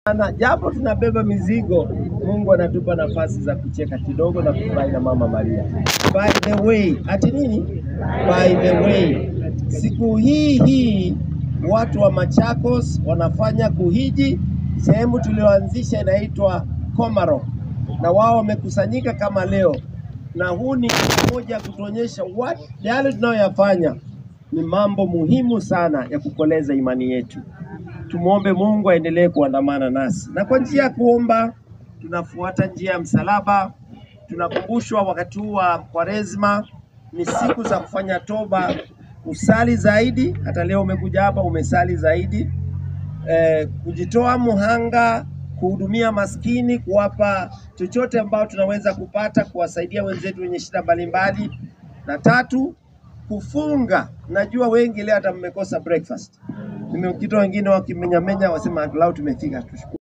Na japo tunabeba mizigo, Mungu anatupa nafasi za kucheka kidogo na kufurahi na Mama Maria. By the way, ati nini? By the way, siku hii hii watu wa Machakos wanafanya kuhiji sehemu tulioanzisha inaitwa Komarok, na wao wamekusanyika kama leo, na huu ni moja kutuonyesha what yale tunayoyafanya ni mambo muhimu sana ya kukoleza imani yetu. Tumwombe Mungu aendelee kuandamana nasi, na kwa njia ya kuomba tunafuata njia ya msalaba. Tunakumbushwa wakati huu wa Kwaresma ni siku za kufanya toba, usali zaidi. Hata leo umekuja hapa umesali zaidi, eh, kujitoa muhanga, kuhudumia maskini, kuwapa chochote ambao tunaweza kupata, kuwasaidia wenzetu wenye shida mbalimbali, na tatu kufunga. Najua wengi leo hata mmekosa breakfast. Nimekita wengine wakimenyamenya wasema angalau tumefika, tushukuru.